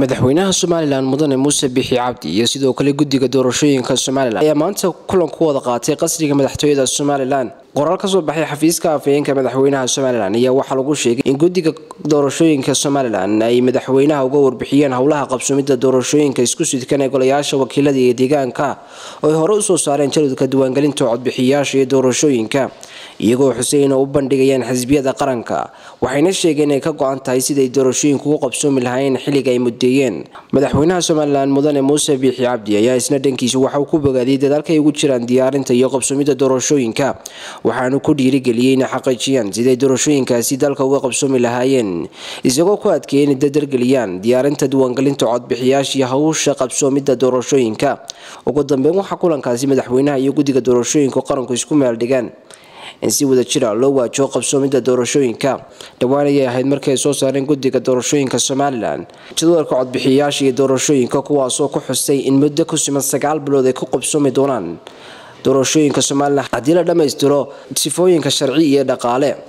madaxweynaha somalilan mudane muuse bixi cabdi iyo sidoo kale guddiga doorashooyinka somalilan ayaa maanta kulan ku wada qaatay qasriga madaxtooyada somalilan qoraal ka soo baxay xafiiska afhayeenka madaxweynaha somalilan ayaa waxaa lagu sheegay in guddiga doorashooyinka somalilan ay madaxweynaha uga warbixiyeen howlaha qabsumidda doorashooyinka isku sidkan ee golayaasha wakiilada iyo deegaanka oo ay hore usoo saareen jadwadka diiwaangelinta codbixiyayaasha iyo doorashooyinka iyagoo xuseyn oo u bandhigayaan xisbiyada qaranka waxayna sheegeen inay ka go-an tahay siday doorashooyinku ugu qabsoomi lahaayeen xilliga ay mudeeyeen madaxweynaha somalilan mudane muuse biixi cabdi ayaa isna dhankiisa waxa uu ku bogaadiyey dadaalka ay ugu jiraan diyaarinta iyo qabsoomidda doorashooyinka waxaanu ku dhiirigeliyey inay xaqiijiyaan siday doorashooyinkaasi dalka uga qabsoomi lahaayeen isagoo ku adkeeyay inay dadargeliyaan diyaarinta diiwaangelinta codbixiyaasha iyo hawsha qabsoomidda doorashooyinka ugu dambeyn waxaa kulankaasi madaxweynaha iyo guddiga doorashooyinka qaranku isku meeldhigaan in si wada jira loo waajiho qabsoomidda doorashooyinka dhowaan ayay ahayd markii ay soo saareen guddiga doorashooyinka somalilan jadwalka codbixiyayaasha iyo doorashooyinka kuwaasoo ku xustay in muddo ku siman sagaal bilood ay ku qabsoomi doonaan doorashooyinka somalilan haddii la dhammaystiro sifooyinka sharci iyo dhaqaale